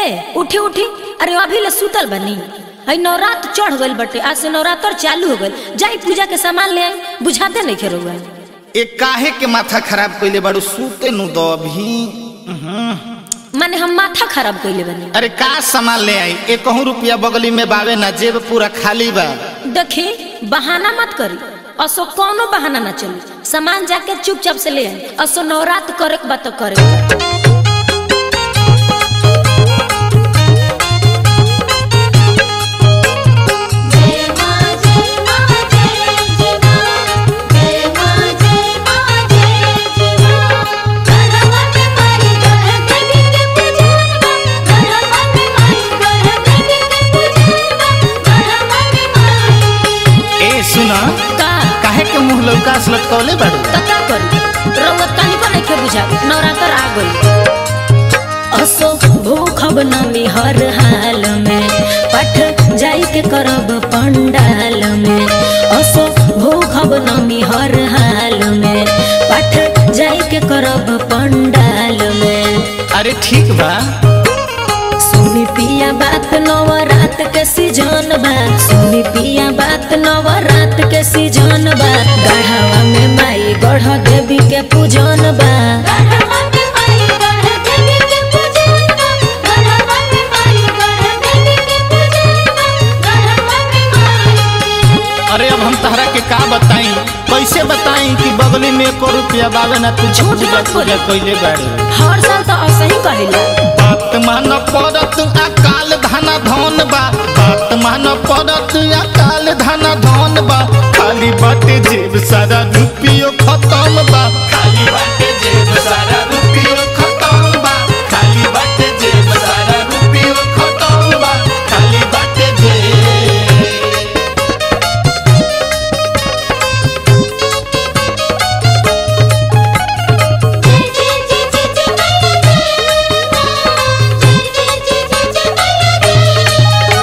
ए उठी उठी अरे अभी ले सुतल बनी हई नवरात चढ़ गइल बटे आज से नवरात्र चालू हो गइल जाई पूजा के सामान ले आई बुझाते नहीं खेरुआ ए काहे के माथा खराब कइले बाड़ू सूते नु दो अभी माने हम माथा खराब कइले बनी अरे का सामान ले आई एक रुपया बगली में बावे ना जेब पूरा खाली बा देखी बहाना मत करी असो कौनो बहाना ना चली सामान जाके चुपचाप से ले आई असो नवरात्र करे के बा तो करे के बा। जय मां जय मां जय जय मां जय मां जय मां जय जय मां गढ़वा में माई गढ़ देवी के पूजन बा गढ़वा में माई गढ़ देवी के पूजन बा गढ़वा में माई ए सुना का काहे के मुंह लौकास लटकौले बाड़ू त का करी रउआ तनी को नहीं बुझा नवरात्र आ गई असो भूखब नमी हर हाल में पठ जाई के करब पंडाल में असो भूखब नमी हर हाल में पठ जाई के करब पंडाल में अरे ठीक बा सुनी पिया बात नवरात के सीजन बा सुनी पिया बात नवरात के सीजन बा गढ़वा में माई गढ़ देवी के पूजन बा गढ़वा में माई गढ़ देवी के पूजन बा गढ़वा में माई गढ़ देवी के पूजन बा गढ़वा में माई अरे अब हम तहरा के का बताई कैसे बताई कि बगली में एको रुपया बावे ना तू झूठ पूजा मत पूजा बोली। कइले बाड़ू हर साल तो ऐसे ही कहिला बात मान पड़त अकाल धना धन बा बात मान पड़त अकाल धना धन बा खाली बाटे जेब सारा रुपियो खत्म बा खाली बाटे जेब सारा रुपियो खत्म बा खाली बाटे जेब सारा रुपियो खत्म बा खाली बाटे जेब जय जय जय जय जय मैया जय मां जय जय जय जय जय मैया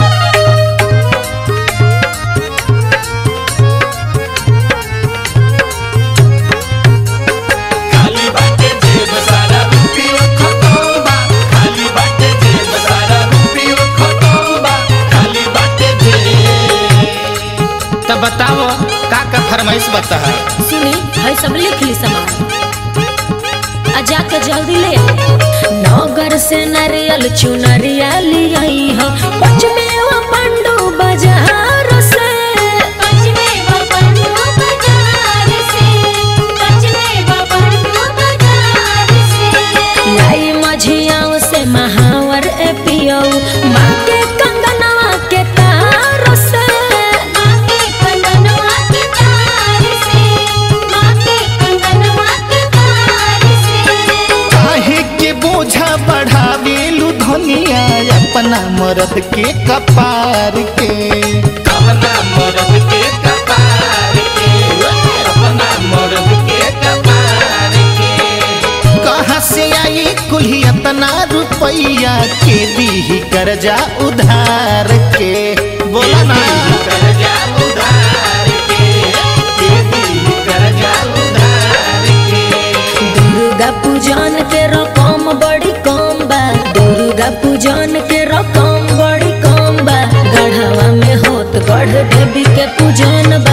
खाली बाटे जेब सारा रुपियो खत्म बा खाली बाटे जेब सारा रुपियो खत्म बा खाली बाटे जेब तब बताओ का का फरमाइश बता सुनी है सब लिख ली सामान आ जाके जल्दी ले आओ। नगर से नारियल चुनरिया लियाई हो पचमे वो पंडू बाजार से पचमे बबंडू बाजार से पचमे बबंडू बाजार से लाई मझियाओं से महावर ए पियो माँ के कंगनवा के तार से माँ के कंगनवा के तार से माँ के कंगनवा के तार से काहे के बोझा बढ़ावेलू धनिया अपना मर्द के कपार के अपना मर्द के कपार के अपना मर्द के कपार के कहाँ से आई कुल्ही इतना रुपया के दी कर्जा उधार के बोला ना कर्जा उधार के के दी कर्जा उधार के दुर्गा पूजन के रकम बड़ी कम बा दुर्गा पूजन के रकम बड़ी कम बा गढ़वा में होत गढ़ देवी के पूजन बा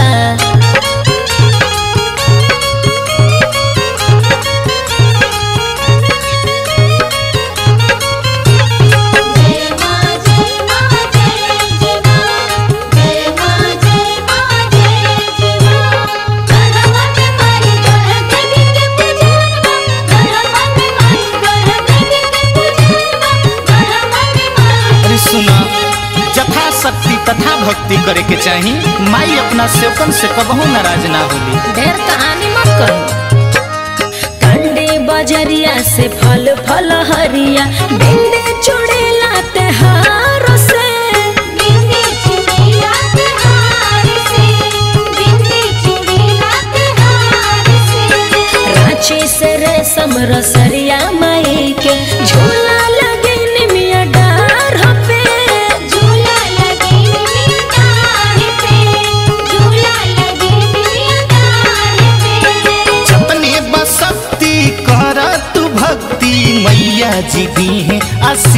जय मां जय मां जय जय मां जय मां जय मां जय जय मां गढ़वा में माई गढ़ देवी के पूजन बा गढ़वा में माई गढ़ देवी के पूजन बा गढ़वा में माई अरे सुना जथा शक्ति तथा भक्ति करे के चाही माई अपना सेवकन से कबहू नाराज ना होली ढेर कहानी मत करो कंडे बजरिया से फल फल हरिया बिंदे चूड़ी लाते हार से बिंदी चूड़िया के हार से बिंदी चूड़िया के हार से रांची से रेशम रसरिया माई के झूला लगे निमिया डार पे झूला लगे निमिया डाढ़ पे झूला लगे निमिया डाढ़ पे जतने बसक्ति कर तू भक्ति मैया जी दी है आशीष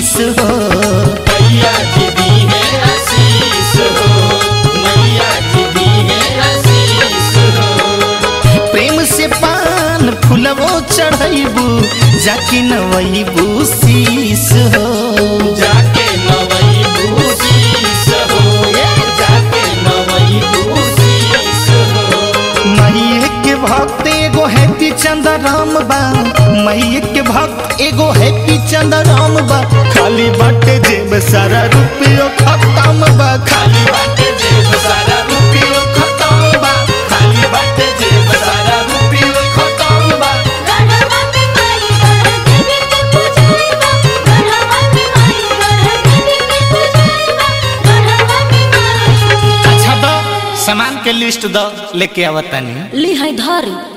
शीस हो मैया जी दी है आशीष हो मैया जी दी है आशीष हो प्रेम से पान फुलवो चढ़ैबू जाके नवैबू शीस हो जाके नवई भूषीष हो ये जाके नवई भूषीष हो मैये के भक्त एगो हैप्पी चंद्राम बा मैये के भक्त एगो हैप्पी चंद्राम बा खाली बाटे जेब सारा रुपयो खत्म बा खाली खाली बाटे जेब सारा रुपयो खत्म बा खाली बाटे जेब सारा रुपयो खत्म बा गढ़वा में माई गढ़ देवी के पूजाइबा गढ़वा में माई गढ़ देवी के पूजाइबा गढ़वा में माई अच्छा दो सामान के लिस्ट दो लेके आवतानी ली है धारी